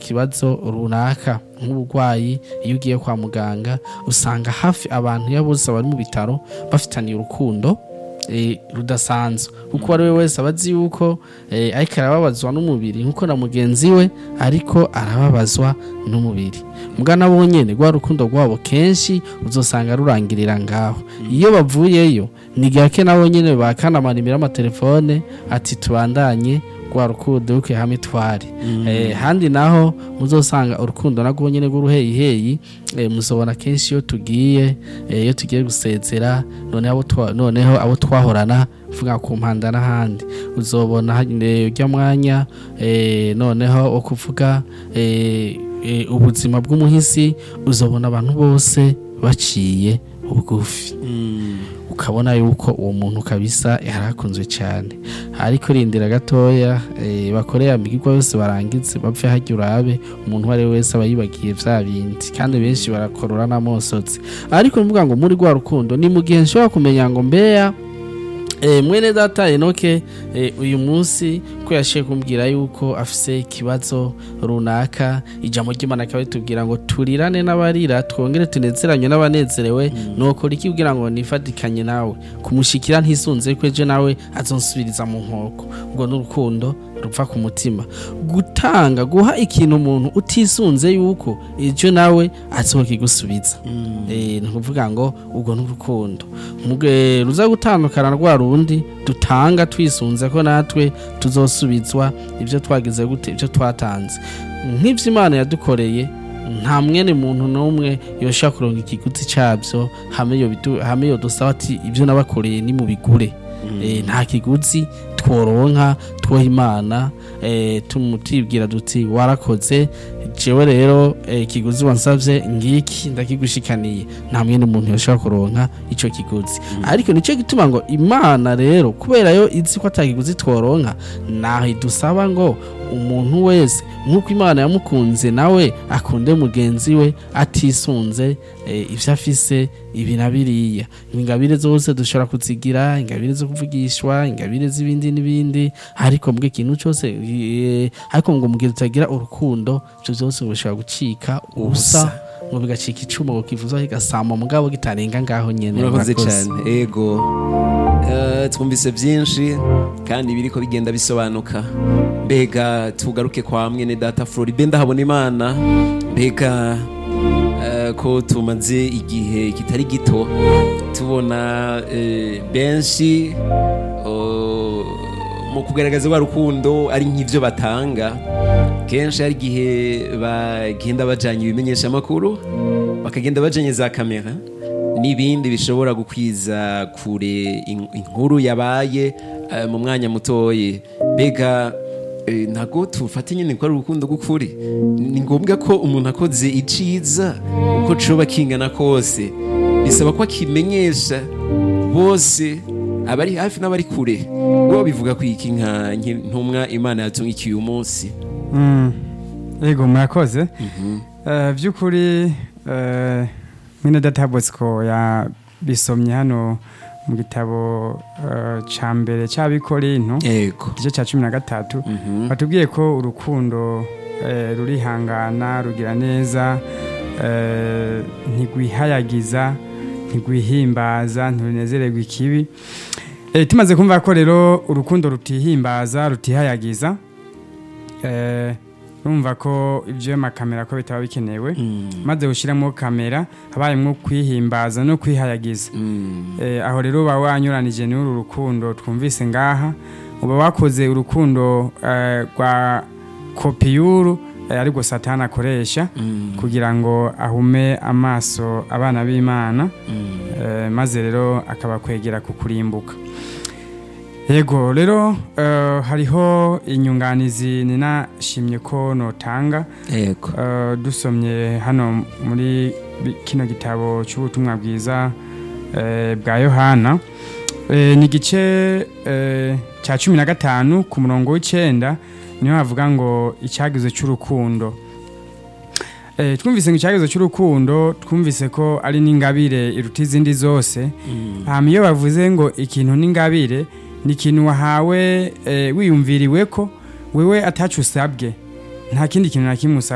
ikibazo runaka nk'uburwayi iyo ugiye kwa muganga usanga hafi abantu iyo bose bari mu bitaro bafitaniye urukundo eh, rudasanzwe kuko uwo ari we wese aba azi yuko eh, ariko arababazwa n'umubiri nk'uko na mugenzi we ariko arababazwa n'umubiri muga nabo nyene rwa rukundo rwabo kenshi uzosanga rurangirira ngaho iyo bavuyeyo ni gake nabo nyene bakanamanimira amatelefone ati tubandanye rwa rukundo ruke hamwe twari eh, handi naho muzosanga urukundo narwo nyene rw'uruheyiheyi eh, muzobona kenshi iyo tugiye eh, iyo tugiye gusezera noneho abo twa- noneho abo twahorana vuga ku mpanda n'ahandi uzobona eh, urya mwanya eh, noneho wo kuvuga eh, eh, ubuzima bw'umuhisi uzobona abantu bose baciye bugufi ukabona yuko uwo muntu kabisa yarakunzwe cyane ariko rindira gatoya eh, bakoreye amigirwa yose barangize bapfe hajya urabe umuntu uwo ari we wese aba yibagiye vya bindi kandi benshi barakorora n'amosotsi ariko nuvuga ngo muri rwa rukundo ni mu gihe nshobora kumenya ngo mbeya Eh, mwene data enoke eh, uyu munsi ko yashiye kumbwira yuko afise ikibazo runaka ijambo ry'imana akaba ritubwira ngo turirane n'abarira twongere tunezeranywe n'abanezerewe nokora iki kugira ngo nifatikanye nawe kumushikira ntisunze ko ejo nawe azonsubiriza mu nkoko ubwo n'urukundo rupfa ku mutima gutanga guha ikintu umuntu utisunze yuko ejo nawe azokigusubiza eh ni ukuvuga ngo ubwo n'urukundo muge ruza gutandukana rwa rundi dutanga twisunze ko natwe tuzosubizwa ibyo twagize gute ibyo twatanze nk'ibyo imana yadukoreye nta mwene muntu n'umwe yosha kuronga ikiguzi cyabyo hamwe yo bidu- hamwe yo dusaba ati ibyo nabakoreye ni mu bigure Eh, nta kiguzi tworonka twoha imana eh, tumutibwira duti warakoze jewe rero eh, ikiguzi wansavye ngiki ndakigushikaniye nta mwene umuntu yoshobora kuronka ico kiguzi ariko nico gituma ngo imana rero kubera yo izi ko atakiguzi tworonka naho idusaba ngo umuntu wese nk'uko imana yamukunze nawe akunde mugenzi we atisunze eh, ivyo afise ibi na biriya ingabire zose dushobora kuzigira ingabire zo kuvugishwa ingabire z'ibindi n'ibindi ariko mbwe ikintu cyose eh, ariko ngo mugihe tutagira urukundo ivyo vyose bishobora gucika ubusa ngo bigacika icumu ngo kivuza kigasama mugabo kitarenga ngaho nyene murakoze murakoze. cyane ego Eh, twumvise byinshi kandi biriko bigenda bisobanuka mbega tugaruke kwa mwene data floribe ndahabona imana mbega eh, ko tumaze igihe kitari gito tubona eh, benshi oh, mu kugaragaza rwa rukundo ari nk'ibyo batanga kenshi hari igihe bagenda bajyanye ibimenyeshamakuru bakagenda bajyanye za kamera n'ibindi bishobora gukwiza kure in- inkuru yabaye eh, mu mwanya mutoye mbega eh, ntabwo tufata nyine ko ari urukundo rw'ukuri ni ngombwa ko umuntu akoze iciza uko coba kingana kose bisaba ko akimenyesha bose abari hafi n'abari kure wowe bivuga ko iki nka ntumwa imana yatungikiye uyu munsi Mm, yego murakoze Eh, by'ukuri eh, mwene data bosco yabisomye hano mu gitabo eh, ca mbere c'abikorinto yego igice cya cumi na gatatu batubwiye ko urukundo eh, rurihangana rugira neza eh, ntigwihayagiza ntigwihimbaza ntirunezererwa ikibi Eh, tumaze kumva ko rero urukundo rutihimbaza rutihayagiza eh, urumva ko ibyo makamera ko bitaba bikenewe maze ushyiramo kamera habayemo kwihimbaza no kwihayagiza Eh, aho rero uba wanyuranije n'uru rukundo twumvise ngaha uba wakoze urukundo eh, rwa kopiyuru eh, ariko satani akoresha kugira ngo ahume amaso abana b'imana eh, maze rero akabakwegera ku kurimbuka yego rero eh, hariho inyunganizi ninashimye ko notanga yego Eh, dusomye hano muri bi- kino gitabo cy'ubutumwa bwiza eh, bwa yohana Eh, ni igice eh, cya cumi na gatanu ku murongo w'icyenda niho havuga ngo icyagizo cy'urukundo Eh, twumvise ngo icyagizo cy'urukundo twumvise ko ari n'ingabire iruta izindi zose hama iyo bavuze ngo ikintu n'ingabire ni ikintu wahawe eh, wiyumviriwe ko wewe atacu usabwe nta kindi kintu na kimwe usabwe